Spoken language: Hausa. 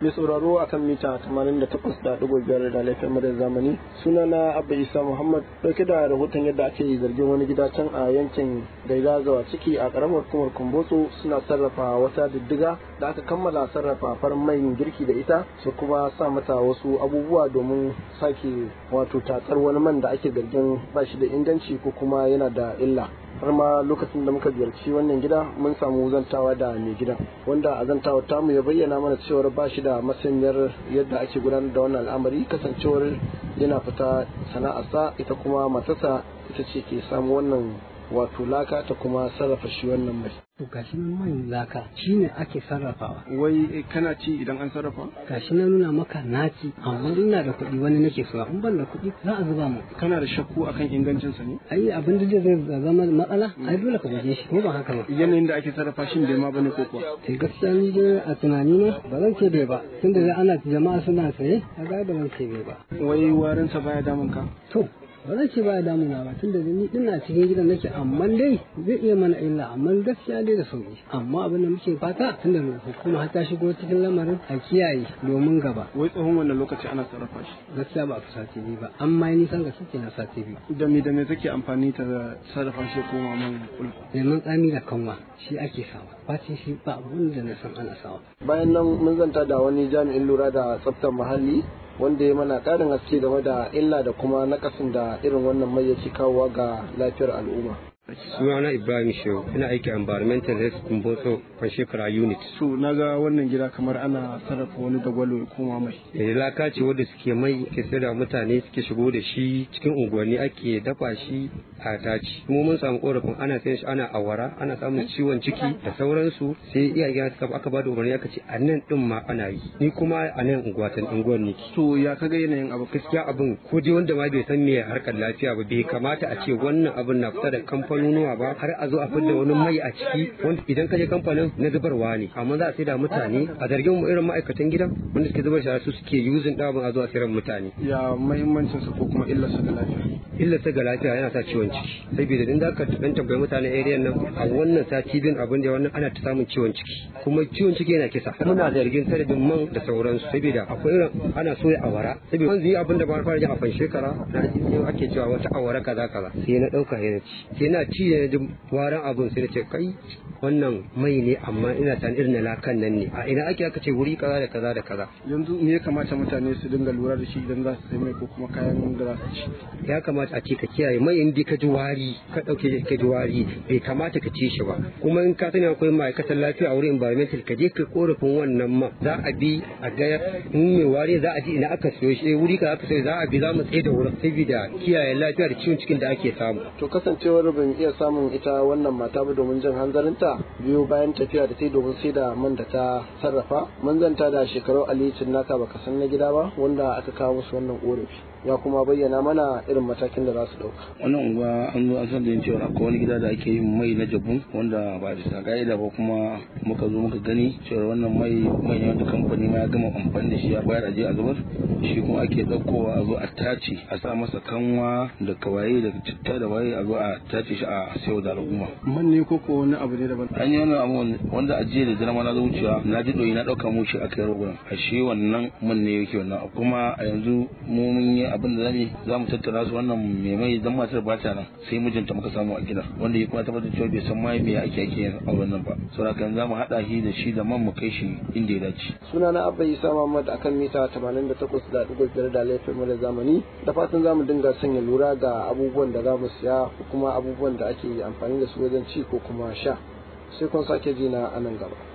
mai sauraro akan mita 88.5 da laifin madar zamani suna na abba isa muhammad dauke da rahoton yadda ake zargin wani gida can a yankin gaida zawa ciki a karamar hukumar kumbotso suna sarrafa wata diddiga da aka kammala sarrafa farin mai girki da ita su kuma sa mata wasu abubuwa domin sake wato tatsar wani man da ake zargin ba shi da inganci ko kuma yana da illa har ma lokacin da muka ziyarci wannan gida mun samu zantawa da mai gidan wanda a zantawa tamu ya bayyana mana cewar ba shi da masaniyar yadda ake gudanar da wannan al'amari kasancewar yana fita sana'arsa ita kuma matarsa ita ce ke samu wannan wato laka ta kuma sarrafa shi wannan mai To gashi nan man laka shine ake sarrafawa. wai kana ci idan an sarrafa Gashi na nuna maka naci amma ina da kuɗi wani nake so in ban da kuɗi za a zuba mu. kana da shakku akan ingancinsa ne Ai abin da zai zama matsala ai dole ka guje shi ko ba haka ba. yanayin da ake sarrafa shi bai ma bane ko kuwa Sai gaskiya ni dai a tunani na ba zan ce bai ba tunda dai ana jama'a suna saye a ga ba zan ce bai ba. wai warinsa baya damun ka To ba zan ce ba damuna ba tunda da ni ina cikin gidan nake amma dai zai iya mana illa amma gaskiya dai da sauki amma abin da muke fata tunda hukuma har ta shigo cikin lamarin a kiyaye domin gaba wai tsohon wannan lokaci ana sarrafa shi gaskiya ba a fi sati biyu ba amma ni san gaske na sati biyu da me da me take amfani ta sarrafa shi ko man kul lemon tsami da kanwa shi ake sawa bacin shi ba abun da na san ana sawa bayan nan mun zanta da wani jami'in lura da tsaftar muhalli wanda ya mana ƙarin haske game da illa da kuma nakasin da irin wannan mai yake kawowa ga lafiyar al'umma sunana ibrahim shehu ina aiki a environmental health kumbotso kan shekara unit to na ga wannan gida kamar ana sarrafa wani dagwalo ya koma mai da laka ce wadda suke mai ke sayar da mutane suke shigo da shi cikin unguwanni ake dafa shi a taci kuma mun samu korafin ana sayan shi ana awara ana samun ciwon ciki da sauransu sai iyayen suka aka ba da umarni aka ce a nan din ma ana yi ni kuma a nan unguwatan unguwar ne to ya kaga yanayin abu gaskiya abin ko dai wanda ma bai san me harkar lafiya ba bai kamata a ce wannan abin na fita da kamfanonuwa ba har a zo a fidda wani mai a ciki wanda idan ka je kamfanin na zubarwa ne amma za a sai da mutane a zargin mu irin ma'aikatan gidan wanda suke zubar shara su suke yuzin ɗabin a zuwa sayar mutane ya muhimmancin sa ko kuma illarsa ga lafiya illa ta ga lafiya yana sa ciwon ciki saboda idan zaka dan tambayi mutanen area nan a wannan sati bin abin da wannan ana ta samun ciwon ciki kuma ciwon ciki yana kisa muna zargin sanadin man da sauransu saboda akwai irin ana soya awara saboda wanzu yi abin da ba fara ji a fan shekara na ji ake cewa wata awara kaza kaza sai na dauka yana ci sai na ci da ji waran abin sai na ce kai wannan mai ne amma ina tan irin lakan nan ne a ina ake aka ce wuri kaza da kaza da kaza yanzu me ya kamata mutane su dinga lura da shi idan za su sai mai ko kuma kayan da za su ci ya kamata a ce ka kiyaye mai in ka ji wari ka dauke shi ka ji wari bai kamata ka ci shi ba kuma in ka sani akwai ma'aikatan lafiya a wurin environmental ka je ka korafin wannan ma za a bi a ga in mai wari za a ji ina aka siyo shi wuri ka aka siyo za a bi za mu tsaye da wurin saboda kiyaye lafiya da ciwon cikin da ake samu to kasancewar ban iya samun ita wannan mata ba domin jin hanzarinta biyu bayan tafiya da ta yi domin sai da man da ta sarrafa mun zanta da shekaru alicin naka baka san na gida ba wanda aka kawo musu wannan korafi ya kuma bayyana mana irin matakin da za su dauka wannan unguwa an zo an san da yin cewa akwai wani gida da ake yin mai na jabun wanda ba bisa ka'ida ba kuma muka zo muka gani cewa wannan mai mai ne wanda kamfani ma ya gama amfani da shi ya bayar aje a zubar shi kuma ake ɗaukowa a zo a tace a sa masa kanwa da kawaye da citta da waye a zo a tace shi a sayo da al'umma man ne ko ko wani abu ne daban an yi wannan abu wanda ajiye da jirama na zo wucewa na ji ɗoyi na ɗauka mu shi aka yi rogon a shi wannan man ne yake wannan abu kuma a yanzu mu mun yi abin da zamu za mu tattara su wannan mai mai dan matar ba ta nan sai mijinta muka samu a gida wanda ya kuma tabbatar cewa bai san mai me ake ake yin auren nan ba saboda kan za mu haɗa shi da shi da man mu kai shi inda ya dace suna na abba isa muhammad akan mita 88.5 da laifin mu da zamani da fatan za mu dinga sanya lura ga abubuwan da za mu siya ko kuma abubuwan da ake amfani da su wajen ci ko kuma sha sai kun sake ji na anan gaba